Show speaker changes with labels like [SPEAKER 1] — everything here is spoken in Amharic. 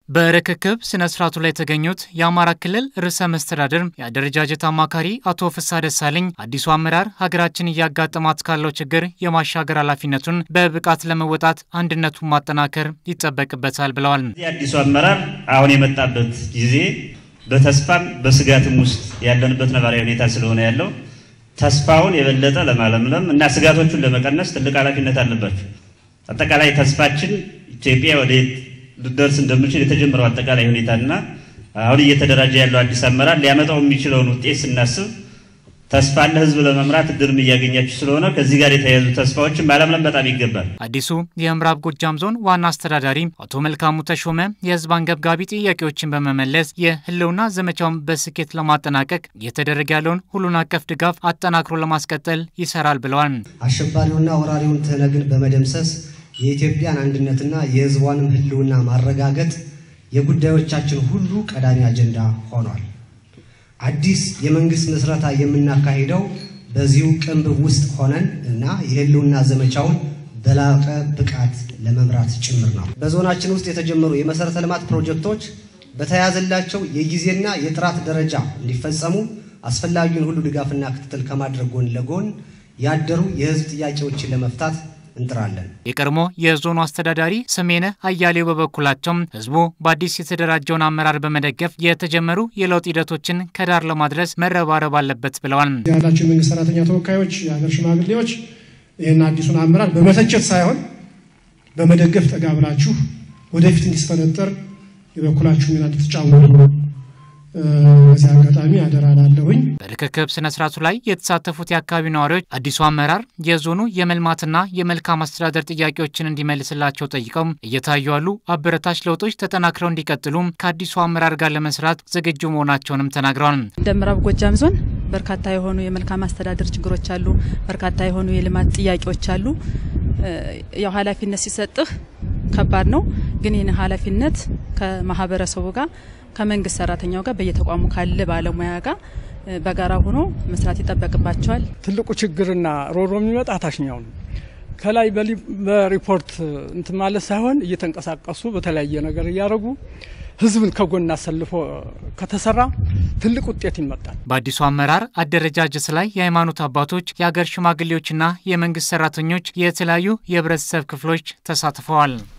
[SPEAKER 1] በርክክብ ስነ ስርዓቱ ላይ የተገኙት የአማራ ክልል ርዕሰ መስተዳድር የአደረጃጀት አማካሪ አቶ ፍስሐ ደሳለኝ አዲሱ አመራር ሀገራችን እያጋጠማት ካለው ችግር የማሻገር ኃላፊነቱን በብቃት ለመወጣት አንድነቱን ማጠናከር ይጠበቅበታል ብለዋል።
[SPEAKER 2] አዲሱ አመራር አሁን የመጣበት ጊዜ በተስፋም በስጋትም ውስጥ ያለንበት ነባራዊ ሁኔታ ስለሆነ ያለው ተስፋውን የበለጠ ለማለምለም እና ስጋቶቹን ለመቀነስ ትልቅ ኃላፊነት አለባቸው። አጠቃላይ ተስፋችን ኢትዮጵያ ወደ ልደርስ እንደምችል የተጀመረው አጠቃላይ ሁኔታና አሁን እየተደራጀ ያለው አዲስ አመራር ሊያመጣው የሚችለውን ውጤት ስናስብ ተስፋን ለሕዝብ ለመምራት እድልም እያገኛችሁ ስለሆነ ከዚህ ጋር የተያያዙ ተስፋዎችን ማለምለም በጣም ይገባል።
[SPEAKER 1] አዲሱ የምዕራብ ጎጃም ዞን ዋና አስተዳዳሪ አቶ መልካሙ ተሾመ የሕዝብ አንገብጋቢ ጥያቄዎችን በመመለስ የህልውና ዘመቻውን በስኬት ለማጠናቀቅ እየተደረገ ያለውን ሁሉን አቀፍ ድጋፍ አጠናክሮ ለማስቀጠል ይሰራል ብለዋል።
[SPEAKER 3] አሸባሪውና ወራሪውን ትህነግን በመደምሰስ የኢትዮጵያን አንድነትና የህዝቧንም ህልውና ማረጋገጥ የጉዳዮቻችን ሁሉ ቀዳሚ አጀንዳ ሆኗል። አዲስ የመንግስት ምስረታ የምናካሂደው በዚሁ ቅንብብ ውስጥ ሆነን እና የህልውና ዘመቻውን በላቀ ብቃት ለመምራት ጭምር ነው። በዞናችን ውስጥ የተጀመሩ የመሰረተ ልማት ፕሮጀክቶች በተያዘላቸው የጊዜና የጥራት ደረጃ እንዲፈጸሙ አስፈላጊውን ሁሉ ድጋፍና ክትትል ከማድረግ ጎን ለጎን ያደሩ የህዝብ ጥያቄዎችን ለመፍታት እንጥራለን።
[SPEAKER 1] የቀድሞ የዞኑ አስተዳዳሪ ስሜነ አያሌው በበኩላቸው ህዝቡ በአዲስ የተደራጀውን አመራር በመደገፍ የተጀመሩ የለውጥ ሂደቶችን ከዳር ለማድረስ መረባረብ አለበት ብለዋል።
[SPEAKER 4] ያላቸው የመንግስት ሰራተኛ ተወካዮች፣ የሀገር ሽማግሌዎች ይህን አዲሱን አመራር በመተቸት ሳይሆን በመደገፍ ጠጋ ብላችሁ ወደፊት እንዲስፈነጠር የበኩላችሁ ሚና እንድትጫወቱ በዚህ አጋጣሚ አደራ ላለሁኝ።
[SPEAKER 1] በርክክብ ስነ ስርዓቱ ላይ የተሳተፉት የአካባቢው ነዋሪዎች አዲሱ አመራር የዞኑ የመልማትና የመልካም አስተዳደር ጥያቄዎችን እንዲመልስላቸው ጠይቀው እየታዩ ያሉ አበረታች ለውጦች ተጠናክረው እንዲቀጥሉ ከአዲሱ አመራር ጋር ለመስራት ዝግጁ መሆናቸውንም ተናግረዋል።
[SPEAKER 5] እንደ ምዕራብ ጎጃም ዞን በርካታ የሆኑ የመልካም አስተዳደር ችግሮች አሉ። በርካታ የሆኑ የልማት ጥያቄዎች አሉ። ያው ኃላፊነት ሲሰጥህ ከባድ ነው። ግን ይህን ኃላፊነት ከማህበረሰቡ ጋር ከመንግስት ሰራተኛው ጋር በየተቋሙ ካለ ባለሙያ ጋር በጋራ ሆኖ መስራት ይጠበቅባቸዋል።
[SPEAKER 6] ትልቁ ችግርና ሮሮ የሚመጣ ታችኛው ነው። ከላይ በሪፖርት እንትን ማለት ሳይሆን እየተንቀሳቀሱ በተለያየ ነገር እያደረጉ ህዝብን ከጎን አሰልፎ ከተሰራ ትልቅ ውጤት ይመጣል።
[SPEAKER 1] በአዲሱ አመራር አደረጃጀት ላይ የሃይማኖት አባቶች፣ የሀገር ሽማግሌዎችና የመንግስት ሰራተኞች፣ የተለያዩ የህብረተሰብ ክፍሎች ተሳትፈዋል።